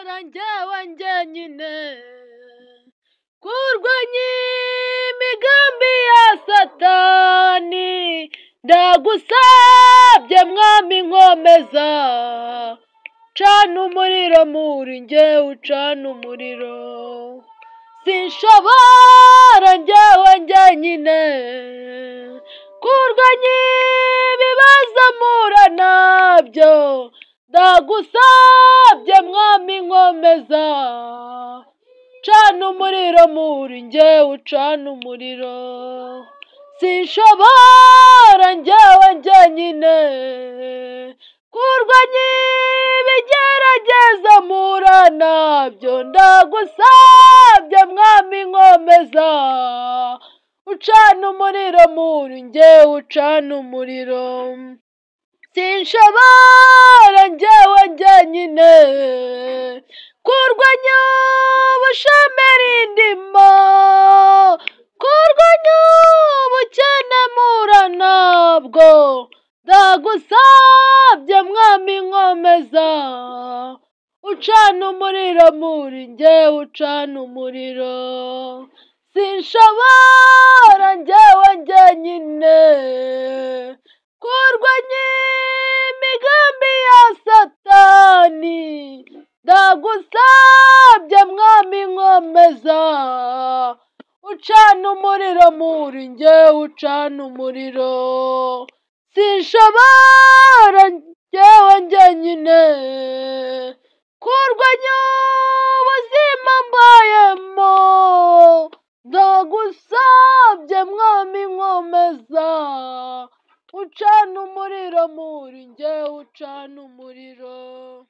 wanjye wanjye nyine kurwanya imigambi ya satani ndagusabye mwami nkomeza cana umuriro muri njye ucana umuriro sinshobora njyewe njyenyine kurwanya ibibazo mpura nabyo ndagusabye mwami nkomeza cana umuriro muri njye ucana umuriro sinshobora njyewe njyenyine kurwanya ibigerageza mpura nabyo ndagusabye mwami nkomeza ucana umuriro muri njye ucana umuriro sinshobora njyewe njyenyine kurwanya ubushomeri ndimo kurwanya ubukene mpura nabwo ndagusabye mwami nkomeza ucana umuriro muri njye ucana umuriro sinshobora njyewe njyenyine kurwanya imigambi ya satani ndagusabye mwami nkomeza ucana umuriro muri njye ucana umuriro sinshobora njyewe njyenyine kurwanya ubuzima mbayemo ndagusabye mwami nkomeza ucana umuriro muri njye ucana umuriro